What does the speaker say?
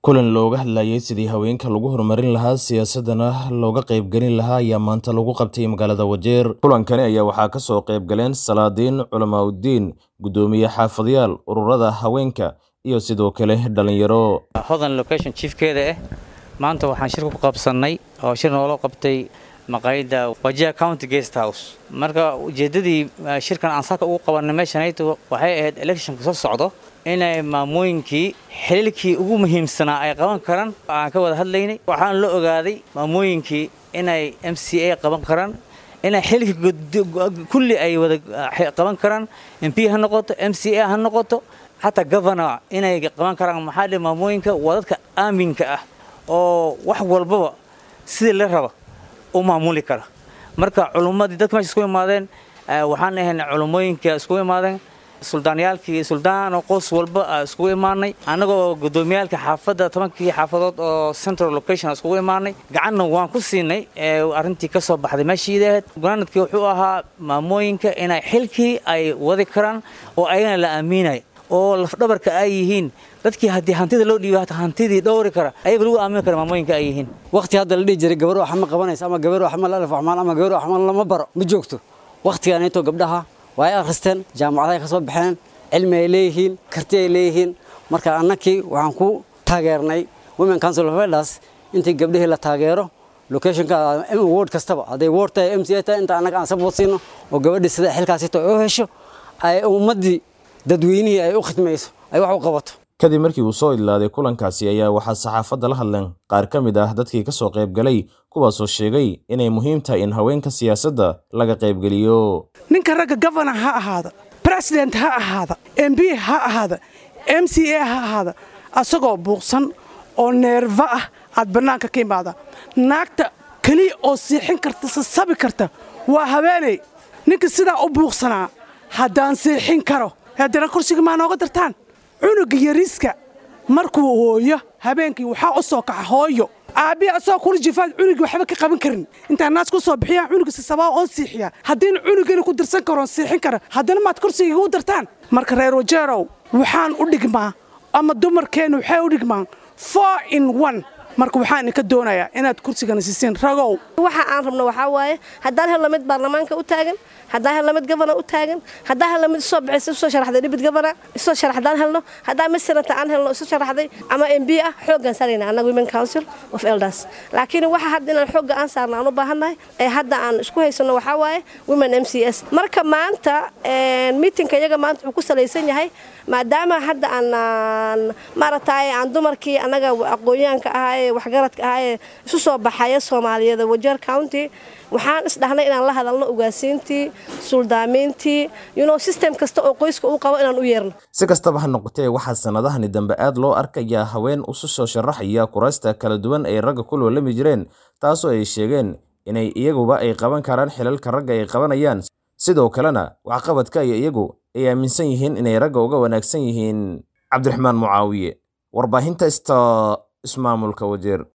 kulan looga hadlayay sidii haweenka lagu horumarin lahaa siyaasadana looga qaybgelin lahaa ayaa maanta lagu qabtay magaalada wajeer kulankani ayaa waxaa ka soo qayb galeen salaadiin culamaauddiin guddoomiye xaafadyaal ururada haweenka iyo sidoo kale dhallinyaro hodan location chiefkeeda ah maanta waxaan shirka ku qabsannay oo shir noola qabtay maqaayadda wajiha county guest house marka ujeeddadii shirkan aan saaka ugu qabanay meeshanayto waxay ahayd electionka soo socdo inay maamooyinkii xiliilkii ugu muhiimsanaa ay qaban karaan aan ka wada hadlaynay waxaan la ogaaday maamooyinkii inay m c a qaban karaan inay xililkii kulli ay wada qaban karaan m p ha noqoto m c a ha noqoto xataa governor inay qaban karaan maxaa dhe maamooyinka waa dadka aaminka ah oo wax walbaba sidii la raba u maamuli kara marka culummadii dadka meesha isku imaadeen waxaan ahayn culummooyinka iskugu imaadeen suldaanyaalkii suldaan qoys walba iskugu imaanay annagoo guddoomiyaalka xaafadda tobankii xaafadood oo central location iskugu imaanay gacanna waan ku siinay arrintii ka soo baxday meeshiida ahayd gunaanadkii wuxuu ahaa maamooyinka inay xilkii ay wadi karaan oo ayagana la aaminay oo lafdhabarka ay yihiin dadkii haddii hantida loo dhiiba hantidii dhowri kara ayaga lagu aamini kara maamooyinka ay yihiin waqti hadda la dhihi jiray gabar wax ma qabanaysa ama gabar wax ma lalaf waxmaan ama gabar wax ma lama baro ma joogto waqtigaanayto gabdhaha waa ay akhristeen jaamacadahay ka soo baxeen cilmi ay leeyihiin karti ay leeyihiin marka annakii waxaan ku taageernay women council of elders intii gabdhihii la taageero locationka ward kastaba hadday ward tahay m c a tahay inta annaga aan support siino oo gabadhii sida xilkaasito ay u hesho ay ummaddii dadweynihii ay u khidmayso ay wax u qabato kadib markii uu soo idlaaday kulankaasi ayaa waxaa saxaafadda la hadleen qaar ka mid ah dadkii ka soo qaybgalay kuwaasoo sheegay inay muhiim tahay in haweenka siyaasadda laga qaybgeliyo ninka ragga gofernor ha ahaada president ha ahaada m b ha ahaada m c a ha ahaada asagoo buuqsan oo neerfa ah aad bannaanka ka imaada naagta keliya oo siixin karta sasabi karta waa haweeney ninka sidaa u buuqsanaa haddaan siixin karo haddana kursiga maa nooga dartaan cunuga yariiska markuu hooyo habeenkii waxaa u soo kaxa hooyo aabbihi asagoo kula jifaad cunugii waxba ka qaban karin intaan naas ku soo bixiyaan cunuga sisabaa oon siixiya haddiina cunugana ku dirsan karoon siixin kara haddana maad kursiga igu dartaan marka reer wajeerow waxaan u dhigmaa ama dumarkeennu waxay u dhigmaan four in one marka waxaan idinka doonayaa inaad kursigana siisiin ragow waxa aan rabno waxaa waaye haddaan helno mid baarlamaanka u taagan haddaan helno mid gobana u taagan haddaan helno mid isoo bixisa isoo sharaxday dhibid gobana isoo sharax haddaan helno haddaan mid senata aan helno isu sharaxday ama m b ah xooggaan saarayna annaga women council of elders laakiin waxa hadda inaan xoogga aan saarna aan u baahannahay ee hadda aan isku haysanno waxaa waaye women m c s marka maanta miitinka iyaga maanta wuxuu ku salaysan yahay maadaama hadda aan maaragtay aan dumarkii annaga aqoonyahanka ahaa ee waxgaradka ahaa ee isu soo baxaya soomaaliyeed wajeer county waxaan isdhahnay inaan la hadalno ugaasiintii suldaamiintii yuno sistem kasta oo qoyska uu qabo inaan u yeerno si kastaba ha noqotee waxaa sannadahani dambe aad loo arkayaa haween isu soo sharaxaya kuraysta kala duwan ay ragga ku loolami jireen taasoo ay sheegeen inay iyaguba ay qaban karaan xilalka ragga ay qabanayaan sidoo kalena waxqabadka iyo iyagu ay aaminsan yihiin inay ragga uga wanaagsan yihiin cabdiraxmaan mucaawiye warbaahinta ista ismaamulka wajeer